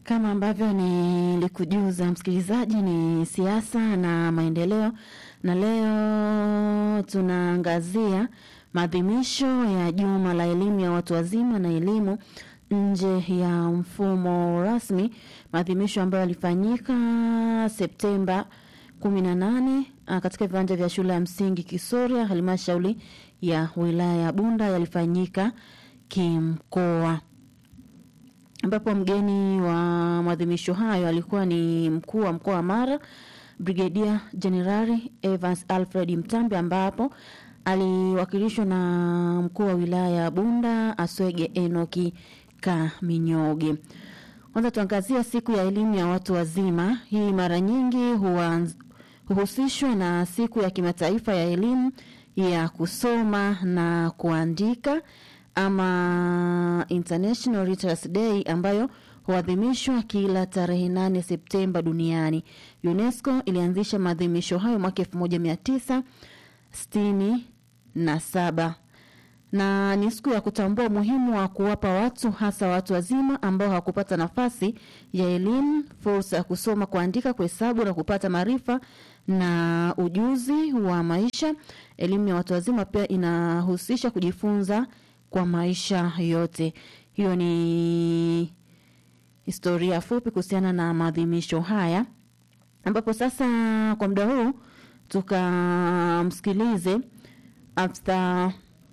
Kama ambavyo nilikujuza msikilizaji, ni siasa na maendeleo, na leo tunaangazia maadhimisho ya juma la elimu ya watu wazima na elimu nje ya mfumo rasmi, maadhimisho ambayo yalifanyika Septemba 18 katika viwanja vya shule ya msingi Kisoria, halmashauri ya wilaya ya Bunda, yalifanyika kimkoa ambapo mgeni wa maadhimisho hayo alikuwa ni mkuu wa mkoa wa Mara Brigedia Jenerali Evans Alfred Mtambi, ambapo aliwakilishwa na mkuu wa wilaya ya Bunda Aswege Enoki Kaminyoge. Kwanza tuangazia siku ya elimu ya watu wazima. Hii mara nyingi huhusishwa na siku ya kimataifa ya elimu ya kusoma na kuandika ama International Literacy Day ambayo huadhimishwa kila tarehe nane Septemba duniani. UNESCO ilianzisha maadhimisho hayo mwaka elfu moja mia tisa sitini na saba na ni siku ya kutambua umuhimu wa kuwapa watu hasa watu wazima ambao hawakupata nafasi ya elimu fursa ya kusoma, kuandika, kuhesabu na kupata maarifa na ujuzi wa maisha. Elimu ya watu wazima pia inahusisha kujifunza kwa maisha yote. Hiyo ni historia fupi kuhusiana na maadhimisho haya, ambapo sasa kwa muda huu tukamsikilize afisa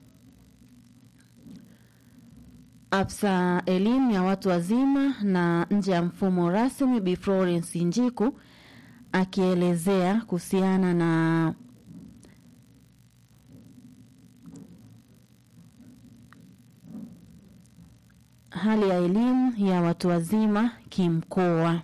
afisa elimu ya watu wazima na nje ya mfumo rasmi Bi Florence Njiku akielezea kuhusiana na hali ya elimu ya watu wazima kimkoa.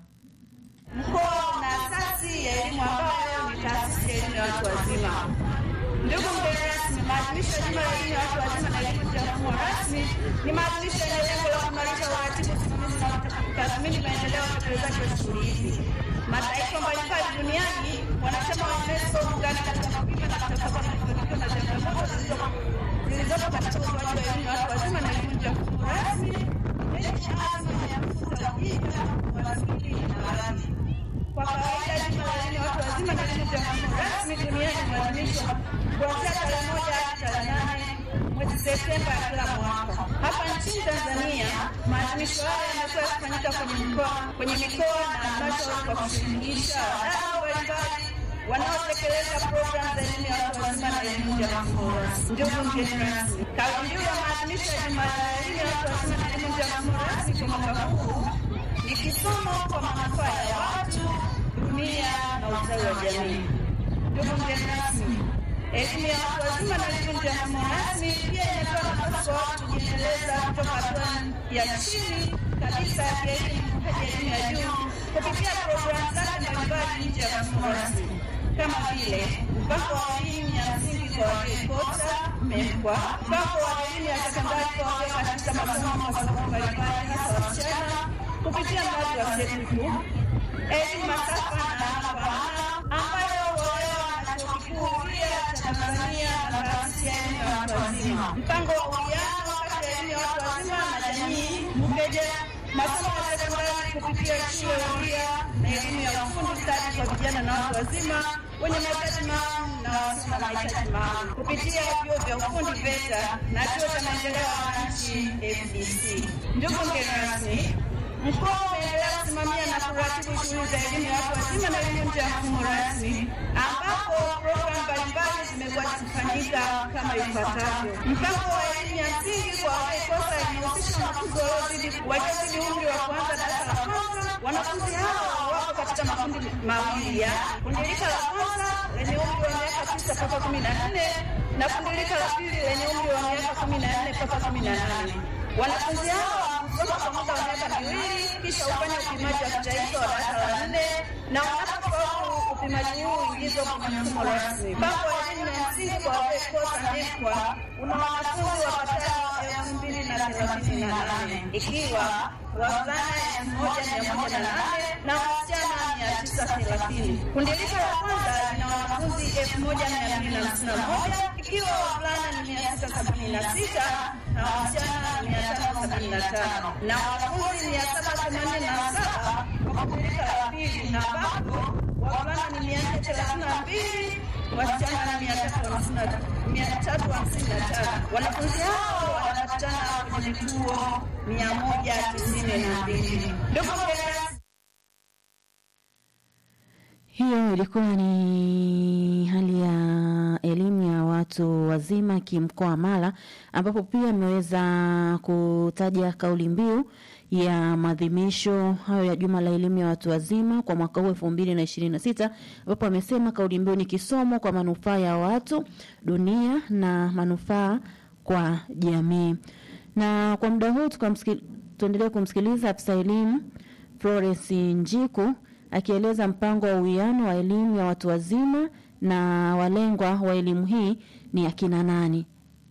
Mkoa una asasi ya elimu ambayo ni taasisi ya elimu ya watu wazima. Ndugu mgeni rasmi, maadhimisho ya juma la elimu ya watu wazima na elimu ya mfumo rasmi ni maadhimisho yenye lengo la kuimarisha uratibu, usimamizi na kutathmini maendeleo ya utekelezaji wa shughuli hizi. Mataifa mbalimbali duniani wanachama wa UNESCO huungana katika kupima na kutambua mafanikio na changamoto zilizopo katika utoaji wa elimu ya watu wazima na elimu ya mfumo rasmi yenye azma ya kukuza ujinga, umaskini na maradhi. Kwa kawaida juma la elimu ya watu wazima na elimu ya mfumo rasmi duniani huadhimishwa kuanzia tarehe moja hadi tarehe nane mwezi Septemba ya kila mwaka. Hapa nchini Tanzania, maadhimisho haya yamekuwa yakifanyika kwenye mikoa kwenye mikoa na halmashauri kwa kushirikisha wadau mbalimbali wanaotekeleza programu za elimu ya watu wazima na elimu ya mfumo rasmi. Ndugu mgeni rasmi, kauli mbiu ya maadhimisho ya juma la elimu ya watu wazima na elimu ya mfumo rasmi kwa mwaka huu ni kisomo kwa manufaa ya watu, dunia na ustawi wa jamii. Ndugu mgeni rasmi, elimu ya watu wazima na elimu ya mfumo rasmi pia inatoa nafasi kwa watu kujiendeleza kutoka hatua ya chini kabisa ya kielimu hadi elimu ya juu kupitia programu zake mbalimbali nje ya mfumo rasmi kama vile mpango wa elimu ya msingi kwa waliokota MEMKWA, mpango wa elimu ya sekondari kwa walio katika masomo masomo mbalimbali hasa wasichana kupitia mradi wa SETUKU, elimu masafa na ana kwa ana ambayo hutolewa na chuo kikuu huria cha Tanzania na taasisi ya elimu ya watu wazima, mpango wa uwiano kati ya elimu ya watu wazima na jamii MUKEJE, masomo ya sekondari kupitia shule huria na elimu ya ufundi stadi kwa vijana na watu wazima wenye mahitaji maalum na wasio na mahitaji maalum kupitia vyuo vya ufundi VETA na chuo cha maendeleo ya wananchi FDC. Ndugu mgeni rasmi, mkoa umeendelea kusimamia na kuratibu shughuli za elimu ya watu wazima na elimu nje ya mfumo rasmi, ambapo programu mbalimbali zimekuwa zikifanyika kama ifuatavyo. Mpango wa elimu ya msingi kwa waliokosa inahusisha wanafunzi waliozidi waliozidi umri wa kuanza darasa la kwanza. Wanafunzi hao wako katika makundi mawili ya kundi lika la kwanza lenye umri wa miaka tisa mpaka kumi na nne na kundi lika la pili lenye umri wa miaka kumi na nne mpaka kumi na nane. Wanafunzi hao husoma kwa muda wa miaka miwili kisha hufanya upimaji wa kitaifa wa darasa la nne na wanapofaulu upimaji huu huingizwa kwenye mfumo rasmi. Mpango wa elimu ya msingi kwa waliokosa NECWA una wanafunzi wapatao elfu mbili na thelathini na nane ikiwa wavulana elfu moja mia moja na nane na wasichana mia tisa thelathini. Kundi rika la kwanza lina wanafunzi elfu moja mia mbili na hamsini na moja ikiwa wavulana ni mia sita sabini na sita na wasichana ni mia tano sabini na tano na wanafunzi mia saba themanini na saba kwa kundi rika la pili na ambapo wavulana ni mia nne thelathini na mbili wasichana ni mia tatu hamsini na mia tatu hamsini na tano. Wanafunzi hao wanapatikana kwenye vituo mia moja tisini na mbili. Ndugu mgeni Hiyo ilikuwa ni hali ya elimu ya watu wazima kimkoa Mara, ambapo pia ameweza kutaja kauli mbiu ya maadhimisho hayo ya juma la elimu ya watu wazima kwa mwaka huu elfu mbili na ishirini na sita ambapo amesema kauli mbiu ni kisomo kwa manufaa ya watu, dunia na manufaa kwa jamii. Na kwa muda huu tukamsikil- tuendelee kumsikiliza afisa elimu Florence Njiku akieleza mpango wa uwiano wa elimu ya watu wazima na walengwa wa elimu hii ni akina nani.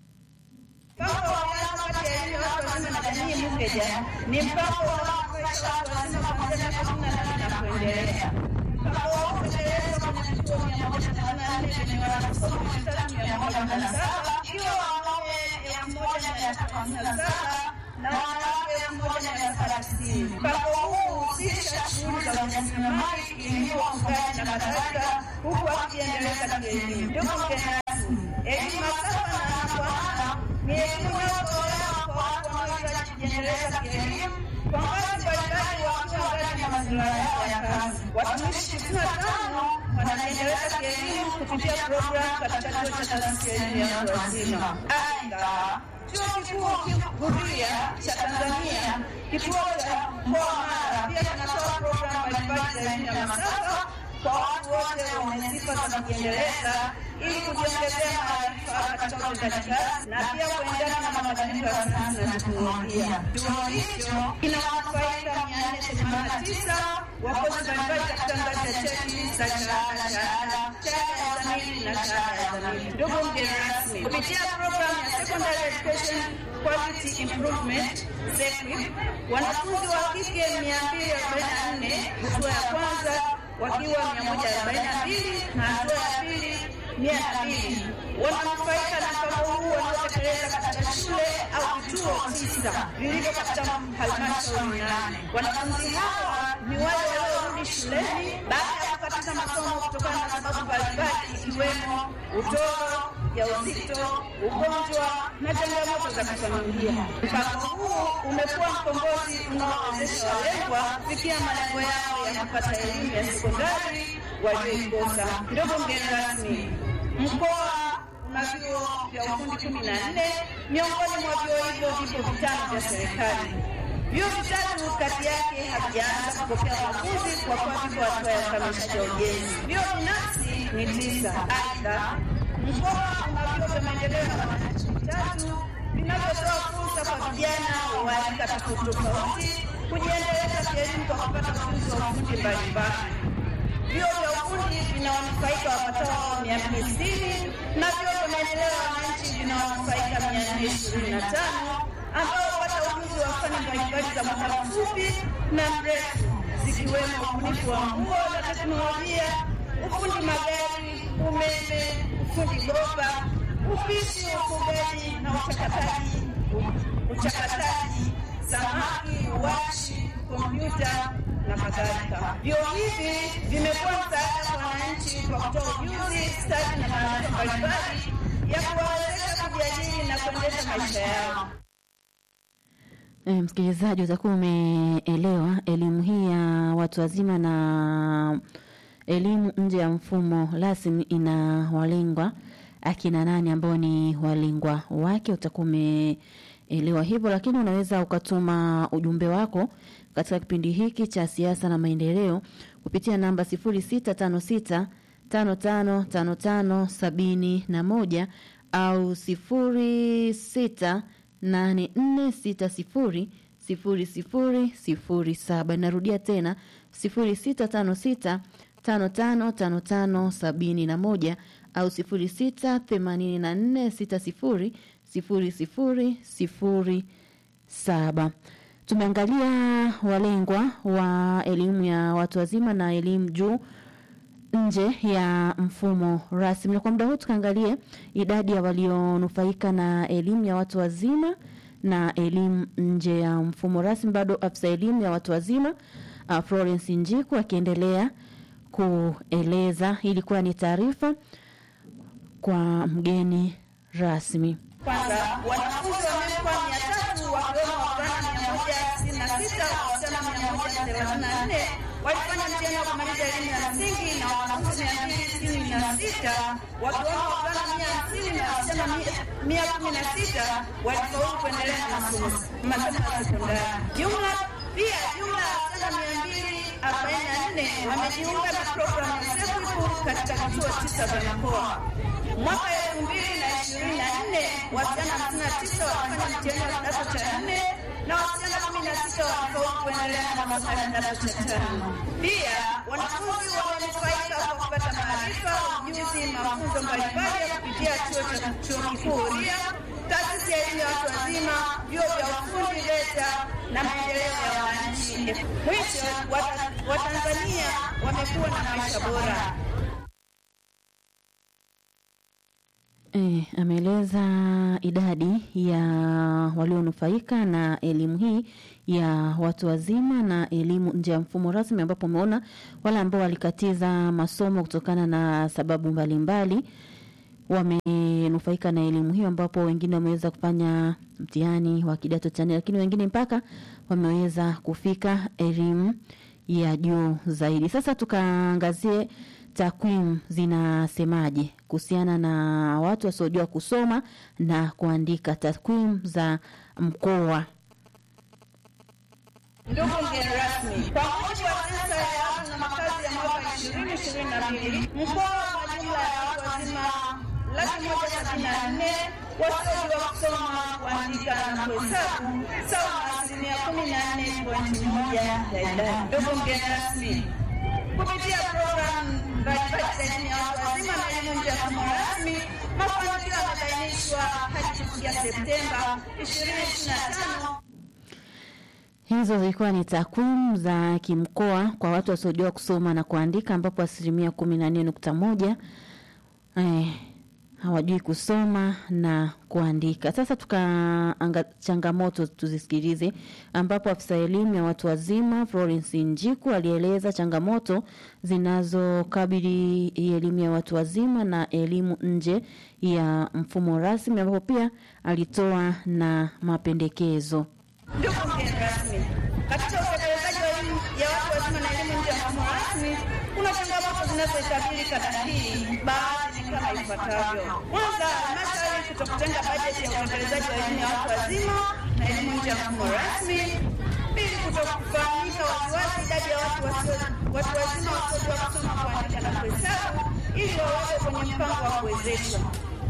Mpango wa uwiano kati ya elimu ya watu wazima na jamii MUPEJA ni mpango unaonufaisha watu wazima kuanzia miaka kumi na nane na kuendelea. Mpango huu umetekelezwa kwenye vituo mia moja thelathini na nne vyenye wanafunzi elfu tatu mia moja kumi na saba ikiwa wanaume elfu moja mia tatu hamsini na saba na wanawake elfu moja mia saba tisini. Mpango huu huhusisha shughuli za ujasiriamali, kilimo, ufugaji na kadhalika, huku wakijiendeleza kielimu. Ndugu mgeni rasmi, elimu masafa na anapoana ni elimu inayotolewa kwa watu wanaohitaji kujiendeleza kielimu kwa ngazi mbalimbali wakiwa ngazi na mazingira yao ya kazi. Watumishi sitini na tano wanajiendeleza kielimu kupitia programu katika chuo cha taasisi ya elimu ya watu wazima. Aidha, chuo kikuu Huria cha Tanzania kituo cha mkoa wa Mara pia kinatoa programu mbalimbali za elimu ya masafa kwa watu wote wenye sifa za kujiendeleza ili kujiongezea maarifa katika utendaji kazi na pia kuendana na mabadiliko ya sayansi na teknolojia. Chuo hicho kinawanufaika mia nne themanini na tisa wakozi mbalimbali katika ngazi ya cheti za shahada, shahada, shahada ya zamili na shahada ya zamili. Ndugu mgeni rasmi, kupitia programu ya Secondary Education Quality Improvement SEQUIP, wanafunzi wa kike mia mbili arobaini na nne hatua ya kwanza wakiwa mia moja arobaini na mbili na hatua ya pili mia na mbili wananufaika na mpango huu wanaotekeleza katika shule au vituo tisa vilivyo katika halmashauri nane. Wanafunzi hawa ni wale waliorudi shuleni baada ya kukatiza masomo kutokana na sababu mbalimbali ikiwemo utoro, ujauzito, ugonjwa na changamoto za kifamilia. Mpango huu umekuwa mkombozi unaowezesha walengwa kufikia malengo yao ya kupata elimu ya sekondari walioikosa. Ndugu mgeni rasmi, mkoa una vyuo vya ufundi kumi na nne. Miongoni mwa vyuo hivyo vipo vitano vya serikali. Vyuo vitatu kati yake havijaanza kupokea wanafunzi kwa kuwa vipo hatua ya ukamilishaji wa ujenzi. Vyuo binafsi ni tisa. Aidha, mkoa una vyuo vya maendeleo ya wananchi vitatu vinavyotoa fursa kwa vijana wa rika tofauti tofauti kujiendeleza kielimu kwa kupata ujuzi wa ufundi mbalimbali. Vyuo vya ufundi vinawanufaika wapatao mia mbili sitini na vyuo vya maendeleo ya wananchi vinawanufaika mia nne ishirini na tano ambao hupata ujuzi wa fani mbalimbali za muda mfupi na mrefu zikiwemo ubunifu wa nguo na teknolojia, ufundi magari, umeme, ufundi bomba, upishi, ufugaji na uchakataji, uchakataji samaki, uwashi, kompyuta na kadhalika. Vyuo hivi vimekuwa msaada kwa wananchi kwa kutoa ujuzi, stadi na maarifa mbalimbali ya kuwawezesha kujiajiri na kuendesha maisha yao. E, msikilizaji utakuwa umeelewa elimu hii ya watu wazima na elimu nje ya mfumo rasmi ina walengwa akina nani ambao ni walengwa wake, utakuwa umeelewa hivyo, lakini unaweza ukatuma ujumbe wako katika kipindi hiki cha siasa na maendeleo kupitia namba sifuri sita tano sita tano tano tano tano sabini na moja au sifuri sita nane nne sita sifuri sifuri sifuri sifuri saba. Narudia tena sifuri sita tano sita tano tano tano tano sabini na moja au sifuri sita themanini na nne sita sifuri sifuri sifuri sifuri saba. tumeangalia walengwa wa elimu ya watu wazima na elimu juu nje ya mfumo rasmi, na kwa muda huu tukaangalie idadi ya walionufaika na elimu ya watu wazima na elimu nje ya mfumo rasmi. Bado afisa elimu ya watu wazima uh, Florence Njiku akiendelea kueleza. Ilikuwa ni taarifa kwa mgeni rasmi. Kwanza, wanafunzi wamekuwa mia tatu wakiwemo wavulana mia moja sitini na sita wasichana mia moja thelathini na nne walifanya mtihani wa kumaliza elimu ya msingi na wanafunzi mia mbili sitini na sita wakiwemo wavulana mia hamsini na wasichana mia- mia kumi na sita walifaulu kuendelea na masomo masomo ya sekondari. Jumla pia jumla ya wasichana mia mbili arobaini na nne wamejiunga na programu ya SEQUIP katika vituo tisa vya mkoa. Mwaka elfu mbili na ishirini na nne wasichana hamsini na tisa walifanya mtihani wa kidato cha nne na wasichana kumi na sita walifaulu kuendelea na masomo ya kidato cha tano. Pia wanafunzi wamenufaika kwa kupata maarifa, ujuzi, mafunzo mbalimbali ya kupitia chuo cha chuo kikuu Huria, taasisi ya elimu ya watu wazima, vyuo vya ufundi VETA na maendeleo ya wananchi. Mwisho, Wata- Watanzania wamekuwa na maisha bora. E, ameeleza idadi ya walionufaika na elimu hii ya watu wazima na elimu nje ya mfumo rasmi, ambapo umeona wale ambao walikatiza masomo kutokana na sababu mbalimbali wamenufaika na elimu hiyo, ambapo wengine wameweza kufanya mtihani wa kidato cha nne, lakini wengine mpaka wameweza kufika elimu ya juu zaidi. Sasa tukaangazie takwimu zinasemaje kuhusiana na watu wasiojua kusoma na kuandika. Takwimu za mkoa Ndugu mgeni rasmi, kwa mujibu wa sensa ya watu na makazi ya mwaka ishirini ishirini na mbili mkoa una jumla ya watu wazima laki moja sabini na nne wasiojua kusoma, kuandika na kuhesabu sawa na asilimia kumi na nne pointi moja ya idadi. Ndugu mgeni rasmi, kupitia programu mbalimbali za elimu ya watu wazima na elimu nje ya mfumo rasmi, mafanikio yamebainishwa hadi kufikia Septemba ishirini ishirini na tano Hizo zilikuwa ni takwimu za kimkoa kwa watu wasiojua kusoma na kuandika, ambapo asilimia kumi na nne nukta moja eh, hawajui kusoma na kuandika. Sasa tukaanga changamoto tuzisikilize, ambapo afisa elimu ya watu wazima Florence Njiku alieleza changamoto zinazokabili hii elimu ya watu wazima na elimu nje ya mfumo rasmi, ambapo pia alitoa na mapendekezo. Ndugu mgeni rasmi, katika utekelezaji wa elimu ya watu wazima na elimu nje ya mfumo rasmi, kuna changamoto zinazoikabili kada hii, baadhi ni kama ifuatavyo. Kwanza, halmashauri kutokutenga bajeti ya utekelezaji wa elimu ya watu wazima na elimu nje ya mfumo rasmi. Pili, kutokufahamika waziwazi idadi ya watu wasio- watu wazima wasiojua kusoma, kuandika na kuhesabu ili wawekwe kwenye mpango wa kuwezeshwa.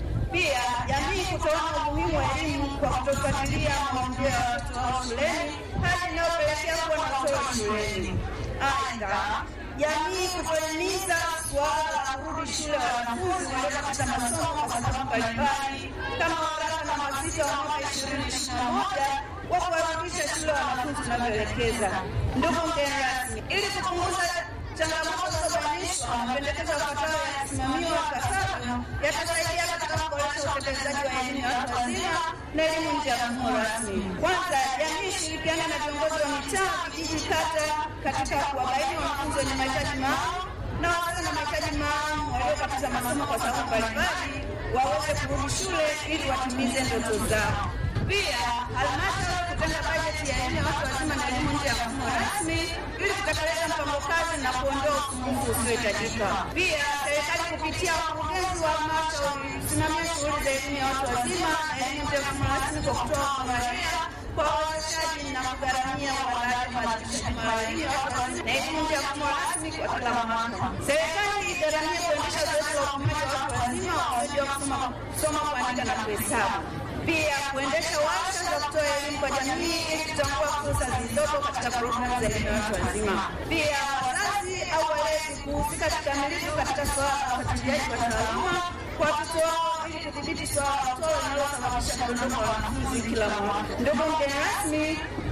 Pia jamii kutoona umuhimu wa elimu kwa kutofuatilia maendeleo ya watoto wao shuleni, hali inayopelekea kuwa na utoro shuleni. Aidha, jamii kutohimiza suala la kurudi shule wanafunzi waliokatiza masomo kwa sababu mbalimbali kama waraka na masita wa mwaka ishirini ishirini na moja wa kuwarudisha shule wanafunzi unavyoelekeza. Ndugu mgeni rasmi, ili kupunguza changamoto zilizobainishwa, mapendekezo yafuatayo yakisimamiwa ipasavyo yatasaidia katika kuboresha utekelezaji wa elimu ya watu wazima na elimu nje ya mfumo rasmi. Kwanza, jamii ishirikiane na viongozi wa mitaa, vijiji, kata katika kuwabaini wanafunzi wenye mahitaji maalum na wasio na mahitaji maalum waliokatiza masomo kwa sababu mbalimbali waweze kurudi shule ili watimize ndoto zao. Pia halmashauri kutenga bajeti ya elimu ya watu wazima na elimu nje ya mfumo rasmi ili kutekeleza mpango kazi na kuondoa usumbufu usiohitajika. Pia serikali kupitia wakurugenzi wa halmashauri kusimamia shughuli za elimu ya watu wazima na elimu nje ya mfumo rasmi kwa kutoa maria kwa wawezeshaji na kugharamia uandaaji wa maadhimisho ya elimu ya watu wazima na elimu nje ya mfumo rasmi kwa kila mwaka. Serikali igharamie kuendesha zoezi la upimaji wa watu wazima wasiojua kusoma, kusoma, kuandika na kuhesabu pia kuendesha warsha za kutoa elimu kwa jamii ili kutambua fursa zilizopo katika programu za elimu ya watu wazima. Pia wazazi au walezi kuhusika kikamilifu katika suala la ufuatiliaji wa taaluma kwa watoto wao ili kudhibiti suala la utoro linalosababisha mdondoko wa wanafunzi kila mwaka. Ndugu mgeni rasmi,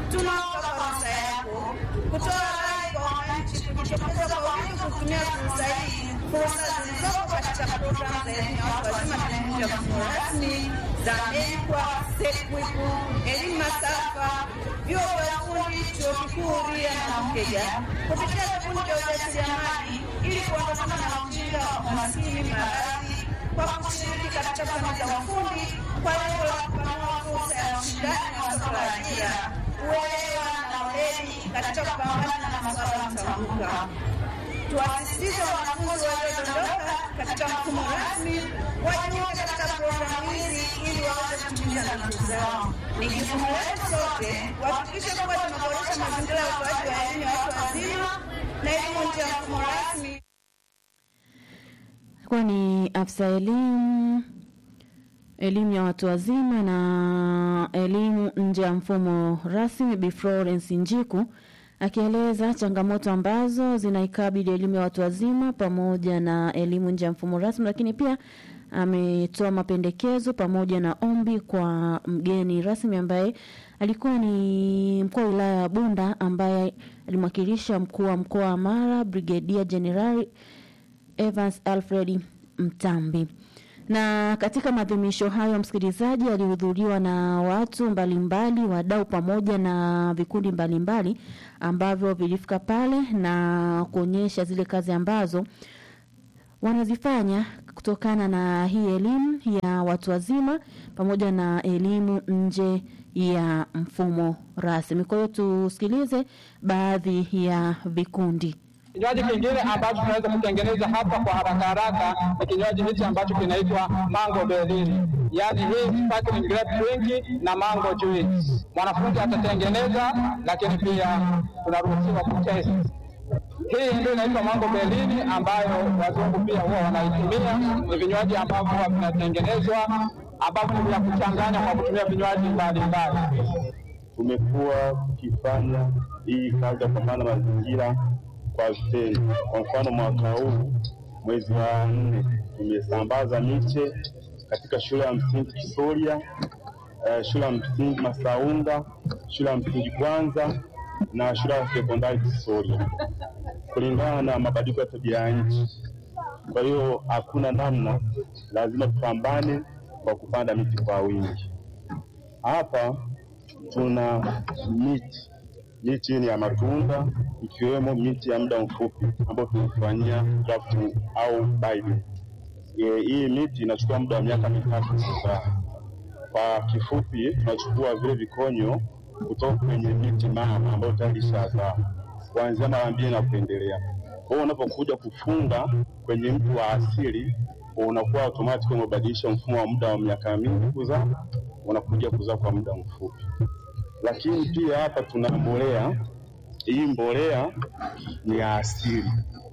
Tunaomba kwa ruhusa yako kutoa rai kwa wananchi kujitokeza kwa wingi kutumia fursa hii, fursa zilizopo katika programu za elimu ya watu wazima na elimu ya mfumo rasmi za NECWA, SEQUIP, elimu masafa, vyuo vya ufundi, chuo kikuu Huria na Mkeja kupitia vikundi vya ujasiriamali ili kuondokana na ujinga, umaskini, maradhi kwa kushiriki katika fani za ufundi kwa lengo la kupanua fursa ya ushindani wa soko la ajira, uelewa na weledi katika kupambana na masuala mtambuka. Tuwasisitize wanafunzi waliodondoka katika mfumo rasmi wajiunge katika programu hizi ili waweze kutimiza ndoto zao. Ni jukumu letu sote kuhakikisha kuwa tunaboresha mazingira ya utoaji wa elimu ya watu wazima na elimu nje ya mfumo rasmi. Kuwa ni afisa elimu elimu ya watu wazima na elimu nje ya mfumo rasmi Bi Florence Njiku akieleza changamoto ambazo zinaikabili elimu ya watu wazima pamoja na elimu nje ya mfumo rasmi, lakini pia ametoa mapendekezo pamoja na ombi kwa mgeni rasmi ambaye alikuwa ni mkuu wa wilaya ya Bunda ambaye alimwakilisha mkuu wa mkoa wa Mara Brigedia Jenerali Evans Alfred Mtambi. Na katika maadhimisho hayo, msikilizaji, alihudhuriwa na watu mbalimbali, wadau pamoja na vikundi mbalimbali ambavyo vilifika pale na kuonyesha zile kazi ambazo wanazifanya kutokana na hii elimu ya watu wazima pamoja na elimu nje ya mfumo rasmi. Kwa hiyo tusikilize baadhi ya vikundi. Kinywaji kingine ambacho tunaweza kutengeneza hapa kwa haraka haraka ni kinywaji hichi ambacho kinaitwa mango berry, yaani hii sparkling grape drink na mango juice. Mwanafunzi atatengeneza, lakini pia tunaruhusiwa kutest. Hii ndio inaitwa mango berry ambayo wazungu pia huwa wanaitumia. Ni vinywaji ambavyo huwa vinatengenezwa ambavyo ni vya kuchanganya kwa kutumia vinywaji mbalimbali. tumekuwa tukifanya hii kazi ya kupambana na mazingira kwa vitendo. Kwa mfano, mwaka huu mwezi wa nne tumesambaza miche katika shule ya msingi Kisoria, eh, shule ya msingi Masaunda, shule ya msingi Kwanza na shule ya sekondari Kisoria, kulingana na mabadiliko ya tabia ya nchi. Kwa hiyo hakuna namna, lazima tupambane kwa kupanda miti kwa wingi. Hapa tuna miti miti ni ya matunda ikiwemo miti ya muda mfupi ambayo tunafanyia grafting au biding. E, hii miti inachukua muda wa miaka mitatu kuzaa. Kwa kifupi, tunachukua vile vikonyo kutoka kwenye miti mama ambayo tayari ishazaa kuanzia mara mbili na kuendelea. Kwa hiyo unapokuja kufunga kwenye mti wa asili unakuwa automatic umebadilisha mfumo wa muda wa miaka mingi kuzaa, unakuja kuzaa kwa muda mfupi lakini pia hapa tuna mbolea. Hii mbolea ni ya asili,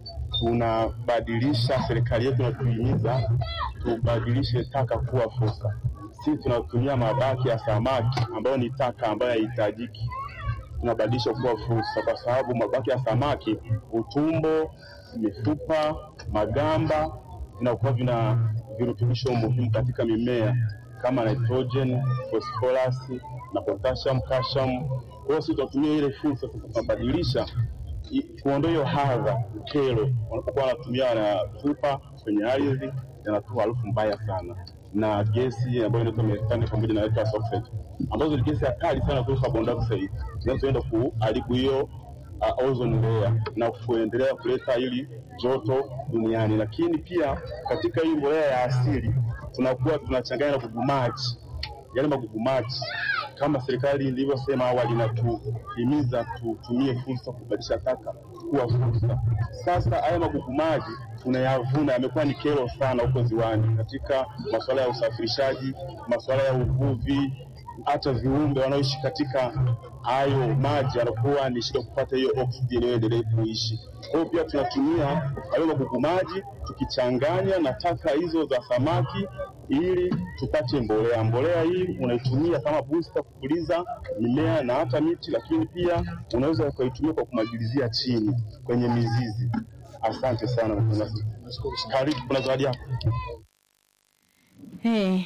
tunabadilisha. Serikali yetu inatuhimiza tubadilishe taka kuwa fursa. Sisi tunatumia mabaki ya samaki ambayo ni taka ambayo haihitajiki, tunabadilisha kuwa fursa, kwa sababu mabaki ya samaki, utumbo, mifupa, magamba vinakuwa vina virutubisho muhimu katika mimea kama nitrogen, phosphorus na potassium, calcium. Kwa hiyo sisi tunatumia ile fursa sasa, tunabadilisha i- kuondoa hiyo hadha, kero. Wanapokuwa wanatumia wanatupa kwenye ardhi, yanatoa harufu mbaya sana na gesi ambayo inaitwa methane pamoja na nitrous oxide, ambazo ni gesi hatari sana kuliko carbon dioxide zinazoenda kuharibu hiyo uh, ozone layer na kuendelea kuleta hili joto duniani. Lakini pia katika hii mbolea ya asili tunakuwa tunachanganya na gugumaji, yale magugumaji kama serikali ilivyosema awali, inatuhimiza tutumie fursa kubadilisha taka kuwa fursa. Sasa haya magugumaji tunayavuna, yamekuwa ni kero sana huko ziwani, katika masuala ya usafirishaji, masuala ya uvuvi, hata viumbe wanaoishi katika hayo maji wanakuwa ni shida kupata hiyo oksijeni waendelee kuishi. Kwa hiyo pia tunatumia hayo magugu maji tukichanganya na taka hizo za samaki ili tupate mbolea. Mbolea hii unaitumia kama booster kupuliza mimea na hata miti, lakini pia unaweza ukaitumia kwa kumwagilizia chini kwenye mizizi. Asante sana. Karibu, kuna zawadi yako. Hey,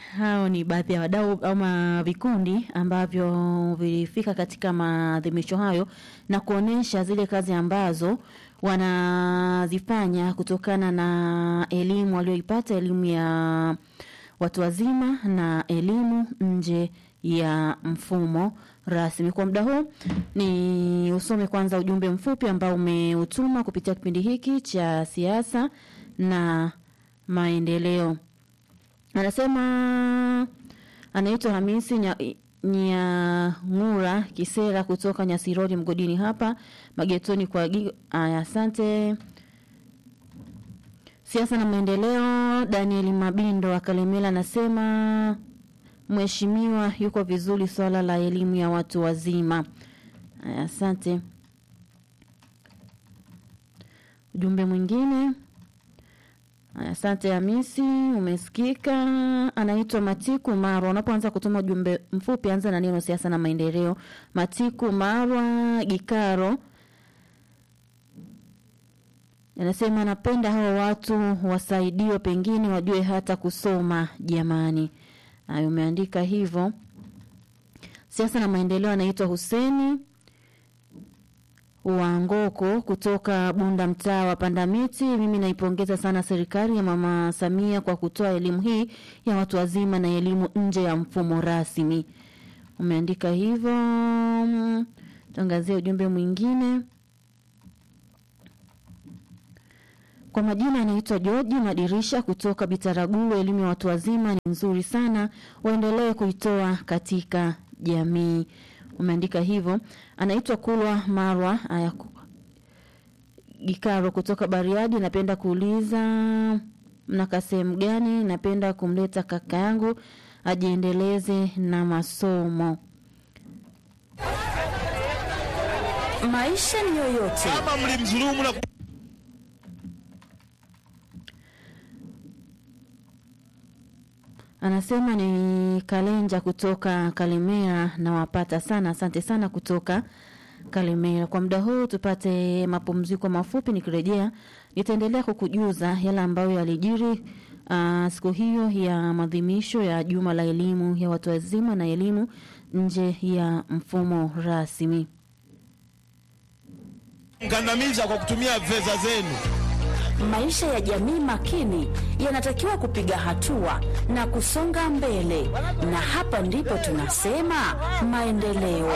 hao ni baadhi ya wadau ama vikundi ambavyo vilifika katika maadhimisho hayo na kuonesha zile kazi ambazo wanazifanya kutokana na elimu walioipata, elimu ya watu wazima na elimu nje ya mfumo rasmi. Kwa muda huu ni usome kwanza ujumbe mfupi ambao umeutuma kupitia kipindi hiki cha siasa na maendeleo. Anasema anaitwa Hamisi Nya- Nyang'ura Kisera kutoka Nyasirori mgodini hapa magetoni kwa Gigo. Aya, asante. Siasa na maendeleo, Daniel Mabindo wa Kalemela anasema mheshimiwa yuko vizuri swala la elimu ya watu wazima. Aya, asante. Ujumbe mwingine Aya, Asante Hamisi, umesikika. Anaitwa Matiku Marwa. Unapoanza kutuma ujumbe mfupi, anza na neno siasa na maendeleo. Matiku Marwa Gikaro anasema anapenda hao watu wasaidiwe, pengine wajue hata kusoma. Jamani, Aya, umeandika hivyo. Siasa na maendeleo, anaitwa Huseni wa Ngoko kutoka Bunda, mtaa wa Pandamiti. Mimi naipongeza sana serikali ya Mama Samia kwa kutoa elimu hii ya watu wazima na elimu nje ya mfumo rasmi. Umeandika hivyo. Tangazia ujumbe mwingine. Kwa majina anaitwa George Madirisha kutoka Bitaraguru. Elimu ya watu wazima ni nzuri sana, waendelee kuitoa katika jamii. Umeandika hivyo. Anaitwa Kulwa Marwa aya Gikaro kutoka Bariadi. Napenda kuuliza mnaka sehemu gani? Napenda kumleta kaka yangu ajiendeleze na masomo. Maisha ni yoyote, kama mlimdhulumu na Anasema ni Kalenja kutoka Kalemera, nawapata sana. Asante sana kutoka Kalemera. Kwa muda huu tupate mapumziko mafupi, nikirejea nitaendelea kukujuza yale ambayo yalijiri uh, siku hiyo ya maadhimisho ya juma la elimu ya watu wazima na elimu nje ya mfumo rasmi. mkandamiza kwa kutumia fedha zenu. maisha ya jamii makini yanatakiwa kupiga hatua na kusonga mbele, na hapa ndipo tunasema maendeleo.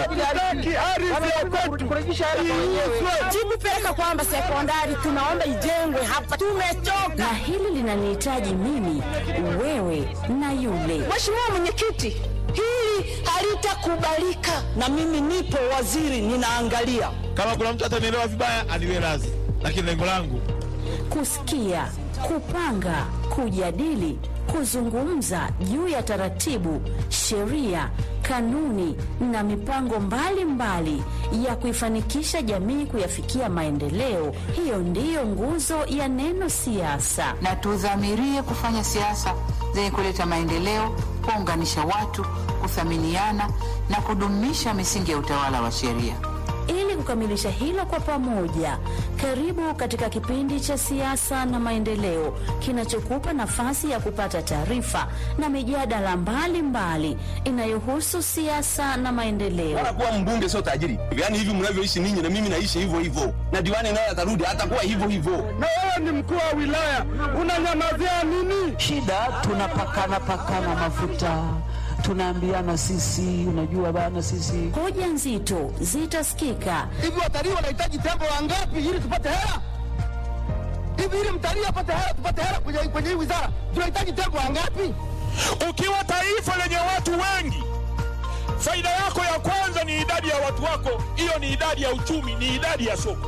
Jibupeleka kwamba sekondari tunaomba ijengwe hapa, tumechoka. Na hili linanihitaji mimi, wewe na yule. Mheshimiwa Mwenyekiti, hili halitakubalika, na mimi nipo waziri, ninaangalia. Kama kuna mtu atanielewa vibaya, aniwe radhi, lakini lengo langu kusikia, kupanga, kujadili, kuzungumza juu ya taratibu, sheria, kanuni na mipango mbalimbali mbali ya kuifanikisha jamii kuyafikia maendeleo. Hiyo ndiyo nguzo ya neno siasa. na tudhamirie kufanya siasa zenye kuleta maendeleo, kuunganisha watu, kuthaminiana na kudumisha misingi ya utawala wa sheria. Ili kukamilisha hilo kwa pamoja, karibu katika kipindi cha siasa na maendeleo kinachokupa nafasi ya kupata taarifa na mijadala mbalimbali inayohusu siasa na maendeleo. Wala kuwa mbunge sio tajiri. Yaani hivi mnavyoishi ninyi na mimi naishi hivyo hivyo. Na diwani naye atarudi atakuwa hivyo hivyo. Na wewe ni mkuu wa wilaya, unanyamazia nini? shida tunapakana pakana mafuta tunaambiana sisi unajua bana sisi Hoja nzito zitasikika Hivi watalii wanahitaji tembo wangapi ili tupate hela? Hivi ili mtalii apate hela, tupate hela kwenye kwenye hii wizara, tunahitaji tembo wangapi? ukiwa taifa lenye watu wengi, faida yako ya kwanza ni idadi ya watu wako. Hiyo ni idadi ya uchumi, ni idadi ya soko.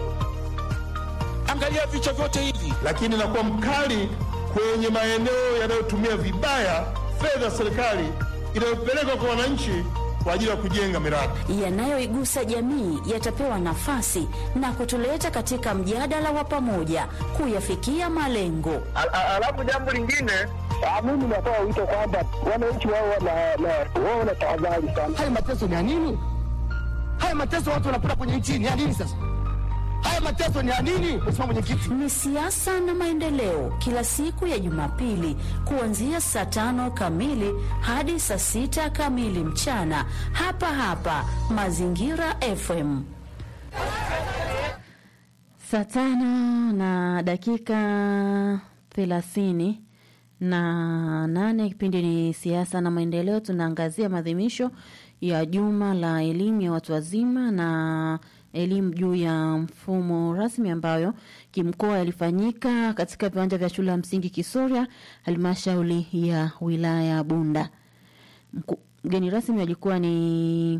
Angalia vichwa vyote hivi. lakini nakuwa mkali kwenye maeneo yanayotumia vibaya fedha za serikali inayopelekwa kwa wananchi kwa ajili ya kujenga miradi. yanayoigusa jamii yatapewa nafasi na kutuleta katika mjadala wa pamoja kuyafikia malengo. Alafu jambo lingine, mimi natoa wito kwamba wananchi wao wana tahadhari sana. Haya mateso ni ya nini? Haya mateso watu wanapata kwenye nchi ni ya nini sasa? Haya mateso ni ya nini, Mheshimiwa Mwenyekiti? Ni siasa na maendeleo, kila siku ya Jumapili kuanzia saa tano kamili hadi saa sita kamili mchana, hapa hapa Mazingira FM. Saa tano na dakika thelathini na nane. Kipindi ni siasa na maendeleo. Tunaangazia maadhimisho ya juma la elimu ya watu wazima na elimu juu ya mfumo rasmi ambayo kimkoa yalifanyika katika viwanja vya shule ya msingi Kisoria, halmashauri ya wilaya ya Bunda. Mku- Mgeni rasmi alikuwa ni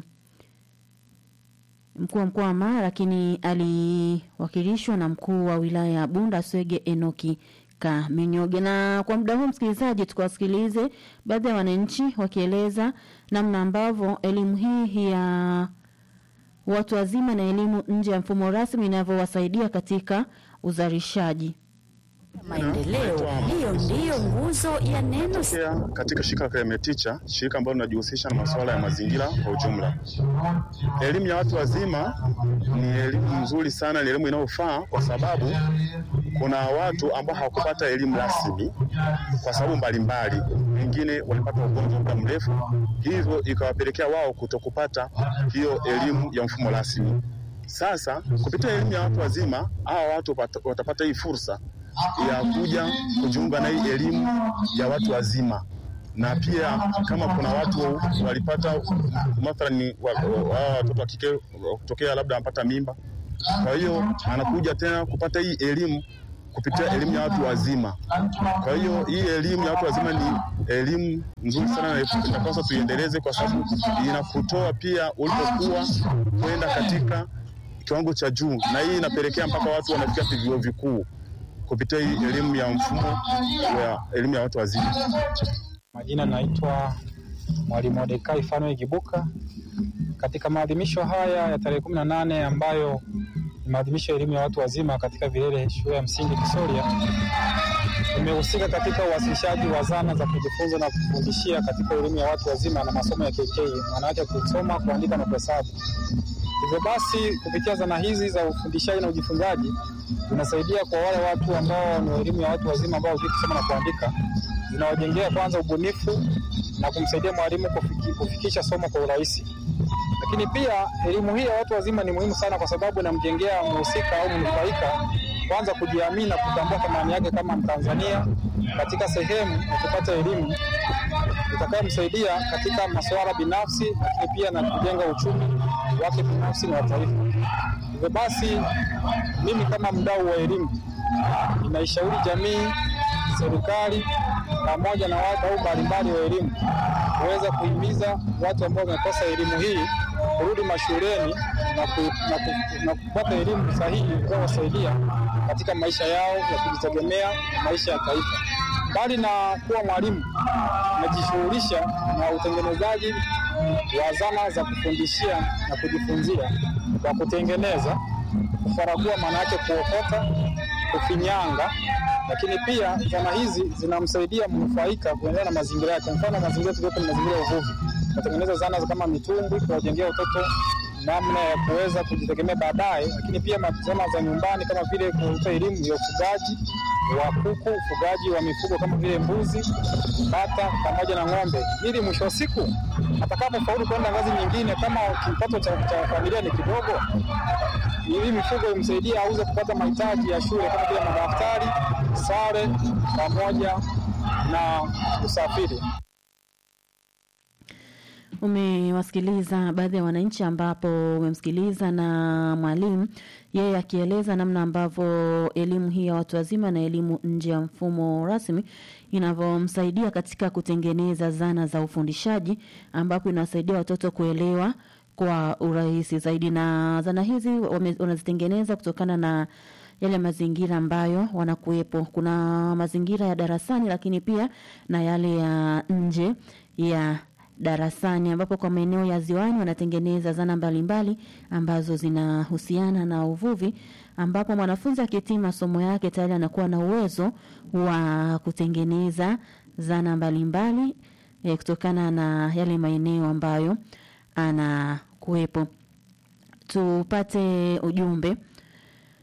mkuu wa mkoa wa Mara, lakini aliwakilishwa na mkuu wa wilaya ya Bunda Swege Enoki Kaminyoge. Na kwa muda huu, msikilizaji, tukawasikilize baadhi ya wananchi wakieleza namna ambavyo elimu hii ya watu wazima na elimu nje ya mfumo rasmi inavyowasaidia katika uzalishaji. Maendeleo, hiyo ndiyo nguzo ya neno Pia katika shirika la Kremeticha, shirika ambalo linajihusisha na masuala ya mazingira kwa ujumla. Elimu ya watu wazima ni elimu nzuri sana, ni elimu inayofaa kwa sababu kuna watu ambao hawakupata elimu rasmi kwa sababu mbalimbali, wengine walipata ugonjwa muda mrefu, hivyo ikawapelekea wao kutokupata hiyo elimu ya mfumo rasmi. Sasa kupitia elimu ya watu wazima, hawa watu wapata- watapata hii fursa ya kuja kujiunga na hii elimu ya watu wazima na pia kama kuna watu walipata mathalani wa- wa- wa- watoto wa kike wa kutokea labda wanapata mimba, kwa hiyo anakuja tena kupata hii elimu kupitia elimu ya watu wazima. Kwa hiyo hii elimu ya watu wazima ni elimu nzuri sana na inapaswa tuiendeleze, kwa sababu inakutoa pia ulipokuwa kwenda katika kiwango cha juu, na hii inapelekea mpaka watu wanafikia vyuo vikuu kupitia hii elimu ya mfumo wa elimu ya watu wazima. Majina naitwa Mwalimu Mordekai Fanuel Kibuka. Katika maadhimisho haya ya tarehe kumi na nane ambayo ni maadhimisho ya elimu ya watu wazima katika vilele shule ya msingi Kisoria, nimehusika katika uwasilishaji wa zana za kujifunza na kufundishia katika elimu ya watu wazima na masomo ya KK, maana yake kusoma, kuandika na kuhesabu. Hivyo basi kupitia zana hizi za ufundishaji na ujifunzaji zinasaidia kwa wale watu ambao ni wa elimu ya watu wazima ambao hawajui kusoma na kuandika, zinawajengea kwanza ubunifu na kumsaidia mwalimu kufiki, kufikisha somo kwa urahisi. Lakini pia elimu hii ya watu wazima ni muhimu sana kwa sababu inamjengea mhusika au mnufaika kwanza kujiamini na kutambua thamani yake kama Mtanzania katika sehemu ya kupata elimu itakayomsaidia katika masuala binafsi, lakini pia na kujenga uchumi wake binafsi na wa taifa. Hivyo basi, mimi kama mdau wa elimu ninaishauri jamii, serikali pamoja na wadau mbalimbali wa elimu kuweza kuhimiza watu ambao wamekosa elimu hii kurudi mashuleni na, ku, na, ku, na kupata elimu sahihi itakayowasaidia katika maisha yao ya kujitegemea na maisha ya taifa. Mbali na kuwa mwalimu, najishughulisha na utengenezaji wa zana za kufundishia na kujifunzia kwa kutengeneza, kufaragua, maana yake kuokota, kufinyanga lakini pia zana hizi zinamsaidia mnufaika kuendana na mazingira yake. Mfano, mazingira tuliopo ni mazingira ya uvuvi, tunatengeneza zana za kama mitumbwi kuwajengea watoto namna ya kuweza kujitegemea baadaye, lakini pia zana za nyumbani kama vile kutoa elimu ya ufugaji wa kuku, ufugaji wa mifugo kama vile mbuzi, bata pamoja na ng'ombe, ili mwisho wa siku atakapofaulu kwenda ngazi nyingine, kama kipato cha, cha familia ni kidogo, ili mifugo imsaidie auze kupata mahitaji ya shule kama vile madaftari, sare pamoja na usafiri. Umewasikiliza baadhi ya wananchi, ambapo umemsikiliza na mwalimu yeye akieleza namna ambavyo elimu hii ya watu wazima na elimu nje ya mfumo rasmi inavyomsaidia katika kutengeneza zana za ufundishaji, ambapo inawasaidia watoto kuelewa kwa urahisi zaidi, na zana hizi wame- wanazitengeneza kutokana na yale mazingira ambayo wanakuwepo. Kuna mazingira ya darasani, lakini pia na yale ya nje ya darasani ambapo kwa maeneo ya ziwani wanatengeneza zana mbalimbali ambazo zinahusiana na uvuvi, ambapo mwanafunzi akihitimu masomo yake tayari anakuwa na uwezo wa kutengeneza zana mbalimbali eh, kutokana na yale maeneo ambayo anakuwepo. Tupate ujumbe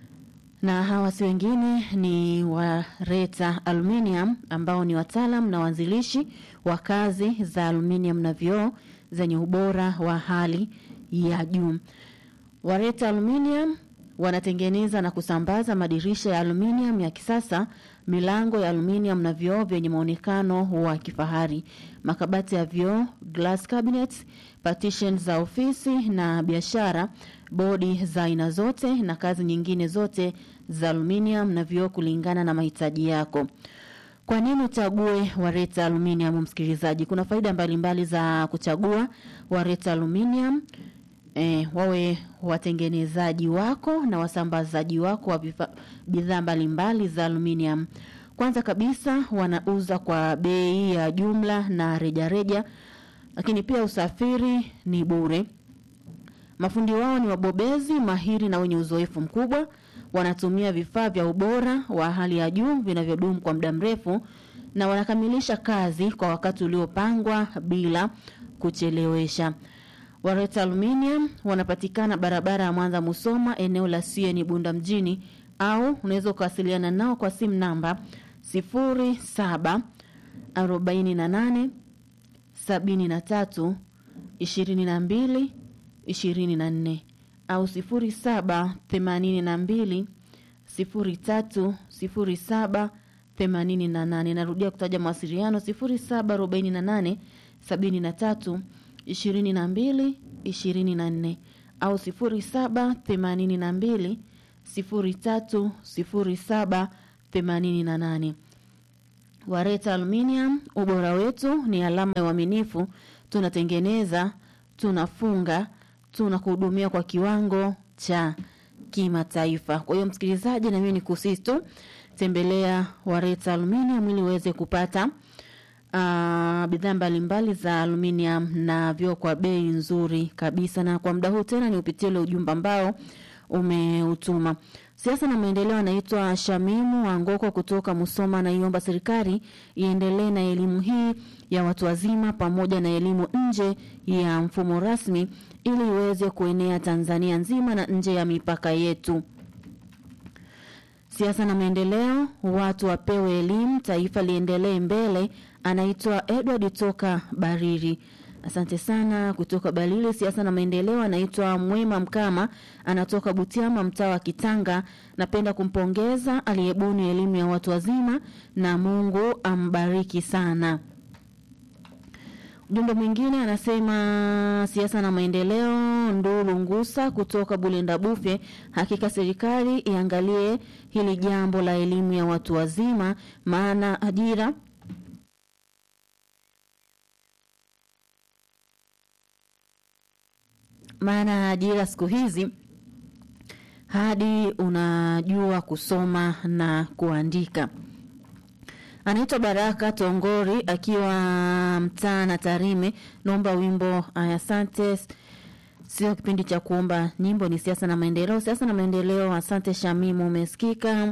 na hawa si wengine ni Wareta Aluminium ambao ni wataalam na waanzilishi wa kazi za aluminium na vioo zenye ubora wa hali ya juu. Wareta Aluminium wanatengeneza na kusambaza madirisha ya aluminium ya kisasa, milango ya aluminium na vioo vyenye muonekano wa kifahari, makabati ya vioo, glass cabinets, partition za ofisi na biashara, bodi za aina zote na kazi nyingine zote za aluminium na vioo kulingana na mahitaji yako. Kwa nini uchague Wareta Aluminium, msikilizaji? Kuna faida mbalimbali za kuchagua Wareta Aluminium. E, wawe watengenezaji wako na wasambazaji wako wa vifa- bidhaa mbalimbali za aluminium. Kwanza kabisa wanauza kwa bei ya jumla na rejareja, lakini pia usafiri ni bure. Mafundi wao ni wabobezi mahiri na wenye uzoefu mkubwa. Wanatumia vifaa vya ubora wa hali ya juu vinavyodumu kwa muda mrefu na wanakamilisha kazi kwa wakati uliopangwa bila kuchelewesha. Wareta Aluminium wanapatikana barabara ya Mwanza Musoma, eneo la CN Bunda mjini, au unaweza kuwasiliana nao kwa simu namba 07 48 73 22 24 au 07 82 03 07 88. Narudia kutaja mawasiliano 07 48 73 22 24 au 07 82 03 07 88. Wareta Aluminium, ubora wetu ni alama ya uaminifu. Tunatengeneza, tunafunga, tunakuhudumia kwa kiwango cha kimataifa. Kwa hiyo msikilizaji, na mimi ni kusihi tu tembelea Wareta Aluminium ili uweze kupata uh, bidhaa mbalimbali za aluminium na vyoo kwa bei nzuri kabisa. Na kwa muda huu tena ni upitie ule ujumbe ambao umeutuma. Siasa na maendeleo anaitwa Shamimu Wangoko kutoka Musoma, anaiomba serikali iendelee na elimu hii ya watu wazima pamoja na elimu nje ya mfumo rasmi ili iweze kuenea Tanzania nzima na nje ya mipaka yetu. Siasa na maendeleo, watu wapewe elimu, taifa liendelee mbele. Anaitwa Edward toka Bariri. Asante sana kutoka Balili. Siasa na maendeleo, anaitwa Mwema Mkama, anatoka Butiama, mtaa wa Kitanga. Napenda kumpongeza aliyebuni elimu ya watu wazima na Mungu ambariki sana. Ujumbe mwingine anasema siasa na maendeleo, Ndulu Ngusa kutoka Bulenda Bufe, hakika serikali iangalie hili jambo la elimu ya watu wazima, maana ajira maana ajira siku hizi hadi unajua kusoma na kuandika. Anaitwa Baraka Tongori akiwa mtaa na Tarime. Naomba wimbo aya, asante. Sio kipindi cha kuomba nyimbo, ni siasa na maendeleo. Siasa na maendeleo, asante Shamimu, umesikika.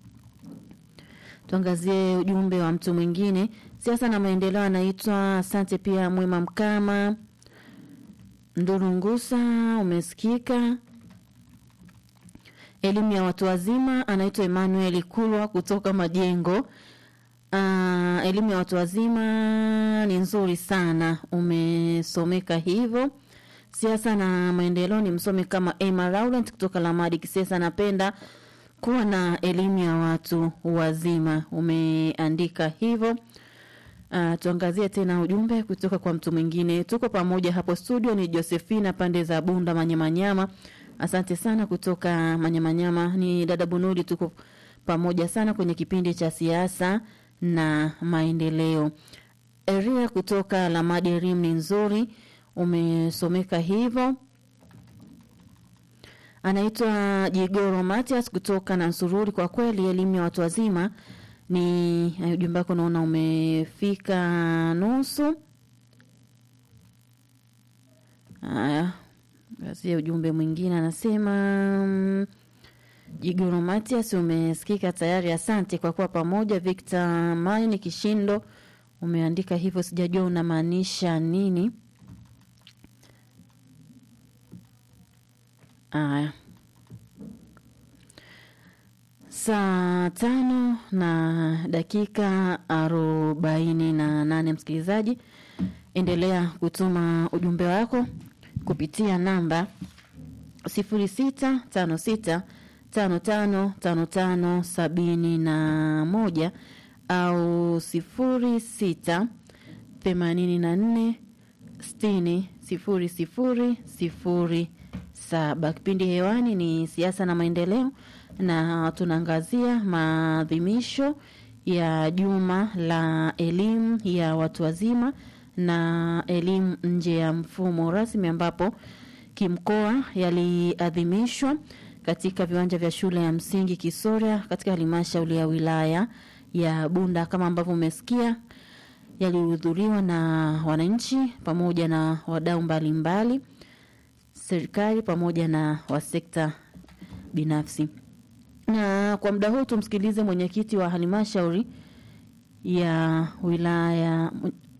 Tuangazie ujumbe wa mtu mwingine. Siasa na maendeleo, anaitwa asante pia Mwema Mkama Ndurungusa, umesikika. Elimu ya watu wazima, anaitwa Emmanuel Kulwa kutoka Majengo. Uh, elimu ya watu wazima ni nzuri sana, umesomeka hivyo. Siasa na maendeleo ni msome kama Emma Laurent kutoka Lamadi Kisesa. Napenda kuwa na elimu ya watu wazima, umeandika hivyo. Uh, tuangazie tena ujumbe kutoka kwa mtu mwingine. Tuko pamoja hapo studio, ni Josephina pande za Bunda Manyamanyama. Asante sana kutoka Manyamanyama. Ni dada Bunuli, tuko pamoja sana kwenye kipindi cha siasa na maendeleo. Eria kutoka Lamadi Rim ni nzuri, umesomeka hivyo. Anaitwa Jigoro Matias kutoka Nansururi. Kwa kweli elimu ya watu wazima ni ujumbe wako, naona umefika nusu. Haya, gazia ujumbe mwingine, anasema mm, Jigoro Matias umesikika tayari, asante kwa kuwa pamoja. Victor Maini Kishindo umeandika hivyo, sijajua unamaanisha nini. Aya, Saa tano na dakika arobaini na nane msikilizaji, endelea kutuma ujumbe wako kupitia namba sifuri sita tano sita tano tano tano tano sabini na moja au sifuri sita themanini na nne sitini sifuri sifuri sifuri saba. Kipindi hewani ni siasa na maendeleo, na tunaangazia maadhimisho ya juma la elimu ya watu wazima na elimu nje ya mfumo rasmi, ambapo kimkoa yaliadhimishwa katika viwanja vya shule ya msingi Kisoria katika halmashauri ya wilaya ya Bunda. Kama ambavyo umesikia, yalihudhuriwa na wananchi pamoja na wadau mbalimbali, serikali pamoja na wa sekta binafsi. Na kwa muda huu tumsikilize mwenyekiti wa halmashauri ya wilaya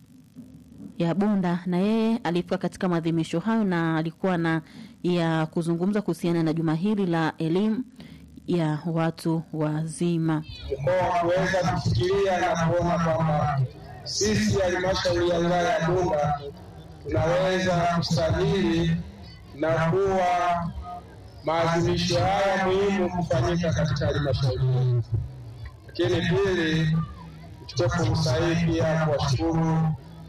ya Bunda, na yeye alifika katika maadhimisho hayo na alikuwa na ya kuzungumza kuhusiana na juma hili la elimu ya watu wazima. mkoa kuweza kufikiria na kuona kwamba sisi halmashauri ya wilaya ya Bunda tunaweza kustahili na kuwa maadhimisho haya muhimu kufanyika katika halmashauri yetu. Lakini pili, nichukue fursa hii pia kuwashukuru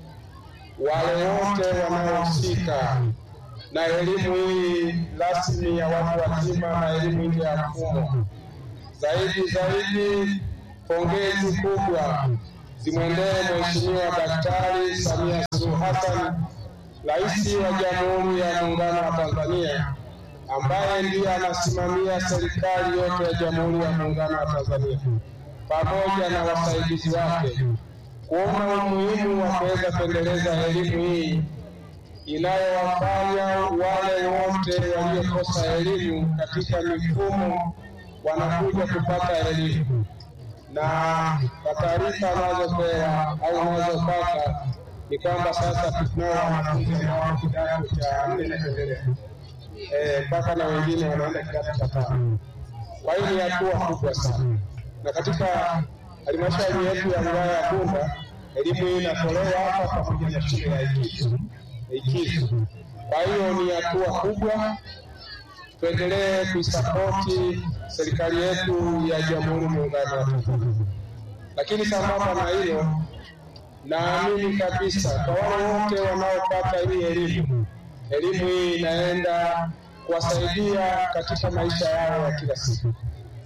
wale wote wanaohusika na elimu hii rasmi ya watu wazima na elimu nje ya mfumo. Zaidi zaidi, pongezi kubwa zimwendee Mheshimiwa Daktari Samia Suluhu Hassan, Rais wa Jamhuri ya Muungano wa Tanzania, ambaye ndiye anasimamia serikali yote ya Jamhuri ya Muungano wa Tanzania, pamoja na wasaidizi wake kuona umuhimu wa kuweza kuendeleza elimu hii inayowafanya wale wote waliokosa elimu katika mifumo wanakuja kupata elimu, na kwa taarifa anazopewa au unazopata ni kwamba sasa tunao wanafunzi ambao wako kidato cha nne na kuendelea Eh, mpaka na wengine wanaenda kidato cha tano. Kwa hiyo ni hatua kubwa sana, na katika halmashauri yetu ya wilaya ya Bunda elimu hii inatolewa hapa pamoja na shule ya Ikizu. Ikizu. Kwa hiyo ni hatua kubwa, tuendelee kuisapoti serikali yetu ya Jamhuri ya Muungano wa Tanzania. Lakini sambamba na hilo, naamini kabisa kwa wale wote wanaopata hii elimu, elimu hii inaenda kuwasaidia katika maisha yao ya kila siku.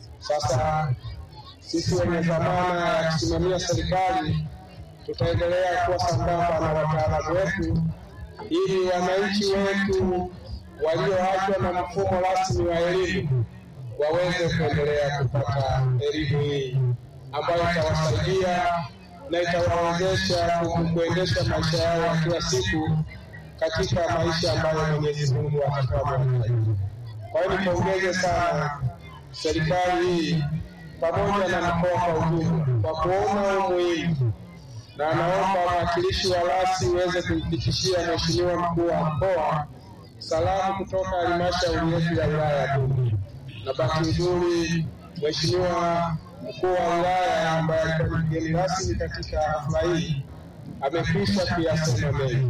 Sasa sisi wenye dhamana ya kusimamia serikali tutaendelea kuwa sambamba na wataalamu wetu ili wananchi wetu walioachwa na mfumo rasmi wa elimu waweze kuendelea kupata elimu hii ambayo itawasaidia na itawawezesha ku- kuendesha maisha yao ya kila siku katika maisha ambayo Mwenyezi Mungu atakuwa amewajalia. Kwa hiyo nipongeze sana serikali hii pamoja na mkoa kwa ujumla kwa kuona umuhimu na naomba mwakilishi wa rasi uweze kumfikishia Mheshimiwa mkuu wa mkoa salamu kutoka halmashauri yetu ya wilaya ya Bunda. Na bahati nzuri Mheshimiwa mkuu wa wilaya ambaye alikuwa ni mgeni rasmi katika hafla hii amekwisha kuyasema mengi.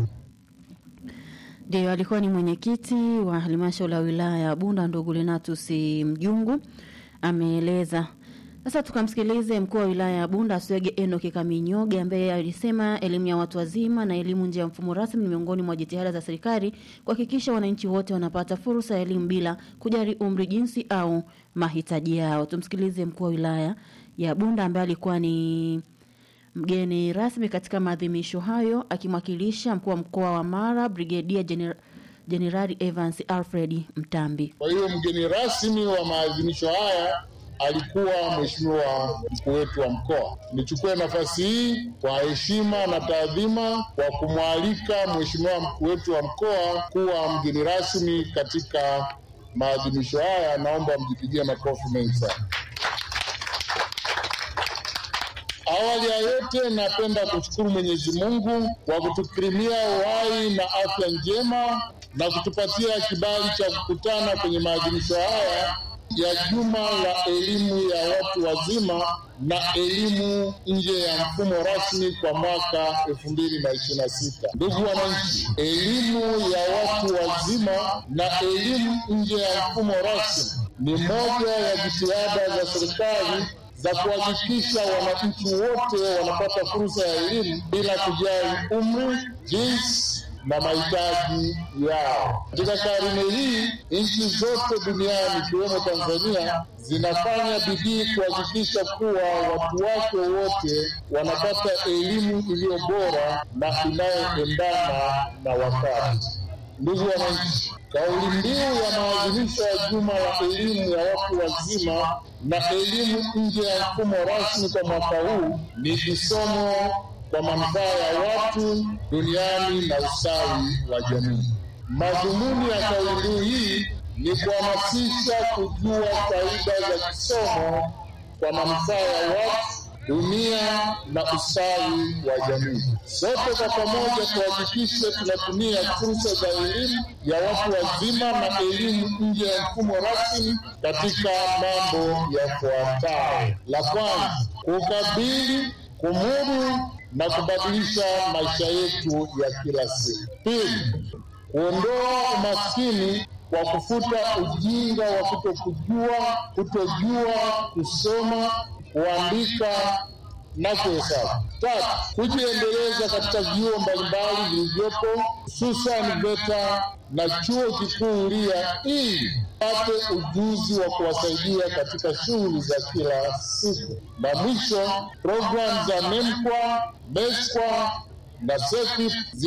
Ndio, alikuwa ni mwenyekiti wa halmashauri ya wilaya ya Bunda, ndugu Lenatus Mjungu ameeleza. Sasa tukamsikilize mkuu wa wilaya ya Bunda Aswege Enoki Kaminyoge ambaye alisema elimu ya watu wazima na elimu nje ya mfumo rasmi ni miongoni mwa jitihada za serikali kuhakikisha wananchi wote wanapata fursa ya elimu bila kujali umri, jinsi au mahitaji yao. Tumsikilize mkuu wa wilaya ya Bunda ambaye alikuwa ni mgeni rasmi katika maadhimisho hayo akimwakilisha mkuu wa mkoa wa Mara Brigedia Gener Jenerali Evans Alfred Mtambi. Kwa hiyo mgeni rasmi wa maadhimisho haya alikuwa mheshimiwa mkuu wetu wa mkoa. Nichukue nafasi hii kwa heshima na taadhima kwa kumwalika mheshimiwa mkuu wetu wa mkoa kuwa mgeni rasmi katika maadhimisho haya. Naomba mjipigie makofi mengi sana. Awali ya yote, napenda kushukuru Mwenyezi Mungu kwa kutukirimia uhai na afya njema na kutupatia kibali cha kukutana kwenye maadhimisho haya ya juma la elimu ya watu wazima na elimu nje ya mfumo rasmi kwa mwaka 2026. Ndugu wananchi, elimu ya watu wazima na elimu nje ya mfumo rasmi ni moja ya jitihada za serikali za kuhakikisha wananchi wote wanapata fursa ya elimu bila kujali umri, jinsi na mahitaji yao. Katika karne hii, nchi zote duniani ikiwemo Tanzania zinafanya bidii kuhakikisha kuwa watu wake wote wanapata elimu iliyo bora na inayoendana na wakati. Ndugu wananchi, kauli mbiu ya maadhimisho ya juma la elimu ya watu wazima na elimu nje ya mfumo rasmi kwa mwaka huu ni kisomo kwa manufaa ya watu duniani na ustawi wa jamii. Madhumuni ya kauli mbiu hii ni kuhamasisha kujua faida za kisomo kwa manufaa ya watu dunia na ustawi wa jamii. Sote kwa pamoja tuhakikishe tunatumia fursa za elimu ya watu wazima na elimu nje ya mfumo rasmi katika mambo yafuatayo: la kwanza, kukabili, kumudu na kubadilisha maisha yetu ya kila siku. Pili, kuondoa umaskini kwa kufuta ujinga wa kutokujua, kutojua kusoma, kuandika na kuhesabu. Tatu, kujiendeleza katika vyuo mbalimbali vilivyopo hususan VETA na chuo kikuu Huria ili pate ujuzi wa kuwasaidia katika shughuli za kila siku. Na mwisho, programu za MEMKWA, MESKWA na SEQUIP